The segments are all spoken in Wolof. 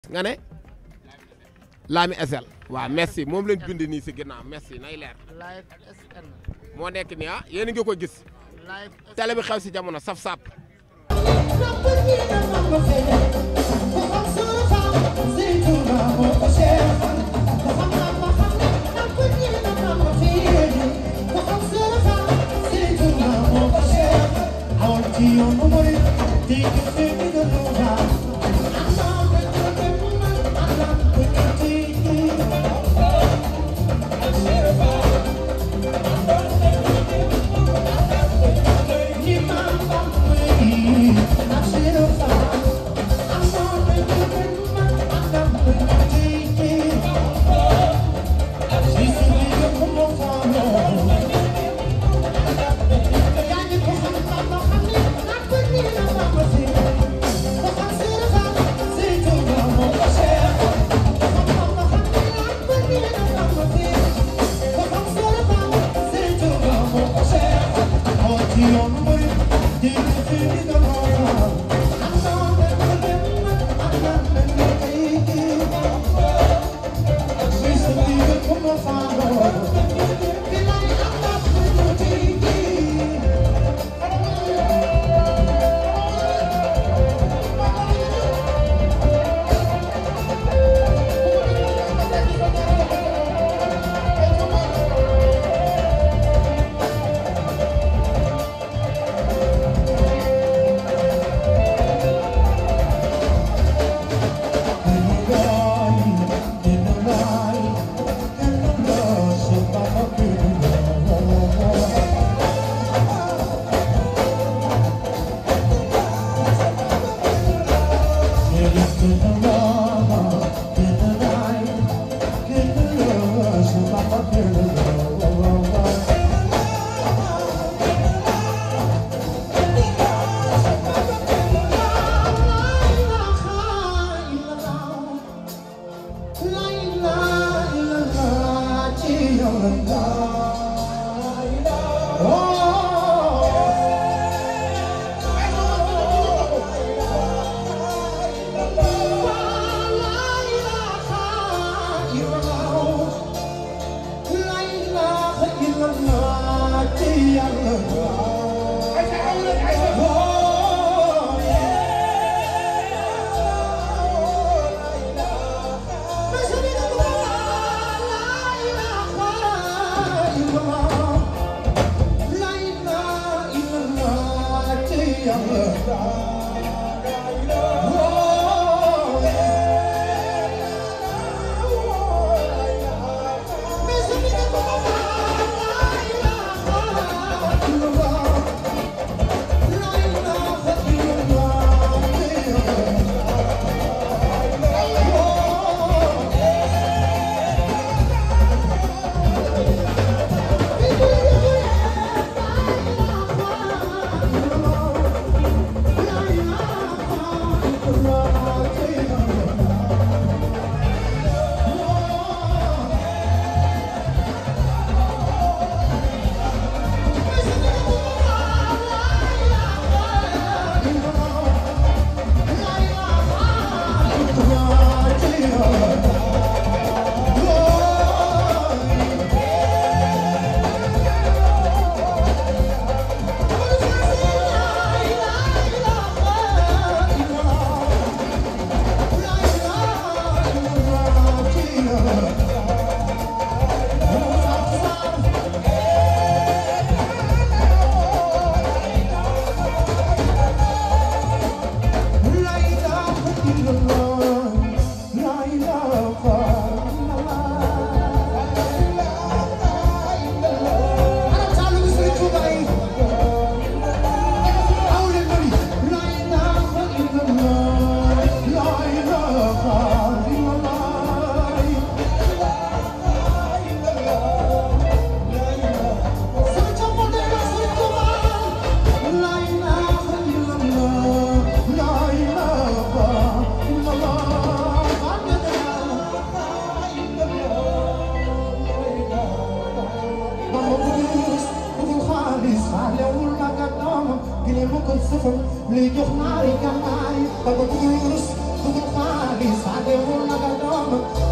nga ne Lami SL waaw merci moom lañ bind nii si ginnaaw merci nay leer live SN moo nekk nii ah yéen a ngi ko gis live télé bi xew si jamono saf sap li jox naari gànnaay ba ba bëggul rus bëggul xaalis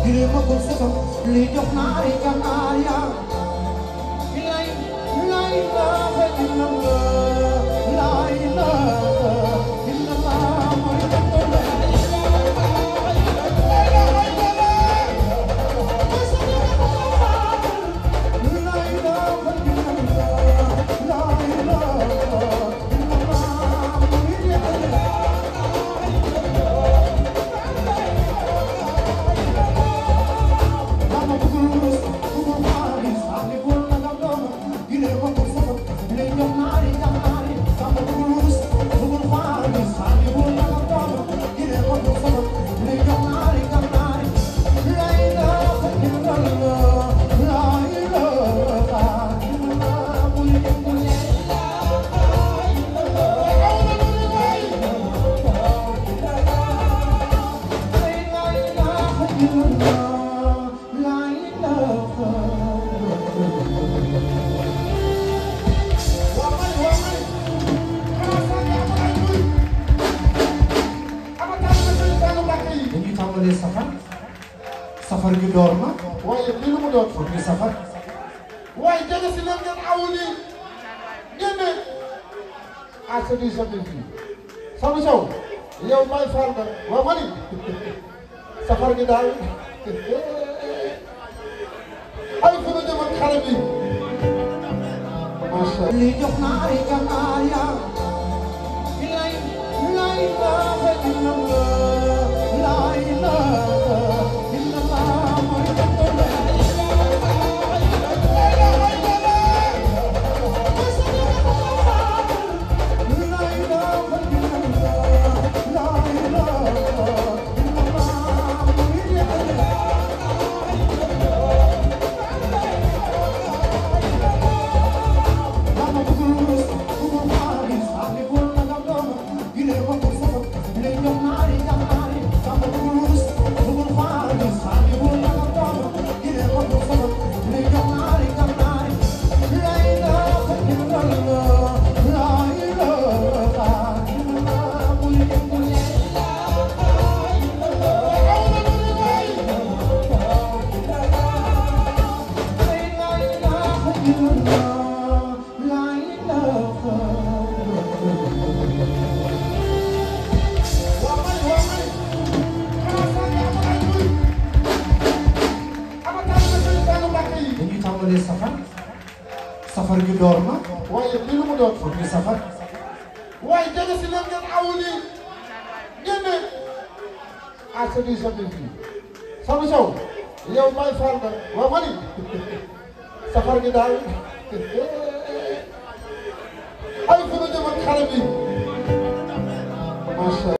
dañuy tàmbalee safar safar gi door na waaye lii lu mu doon pour ñu safar waaye jege si leen ngeen awu nii ngeen ne ah c'est du samedi fii Sanu Sow yow may faal nga waaw ma ni safar gi daal ay fu ñu jëm ak xale bi macha allah. li jox na ay ganaar ya lay lay laaha illallah la ilaha illallah mooy dañuy tàmbalee safar safar gi door na waaye lii lu mu doon pour ñu safar waaye jege si leen ngeen awu nii ngeen ne ah c'est du samedi fii Sanu Sow yow may faal nga waaw ma ni safar gi daal ay fu ñu jëm ak xale bi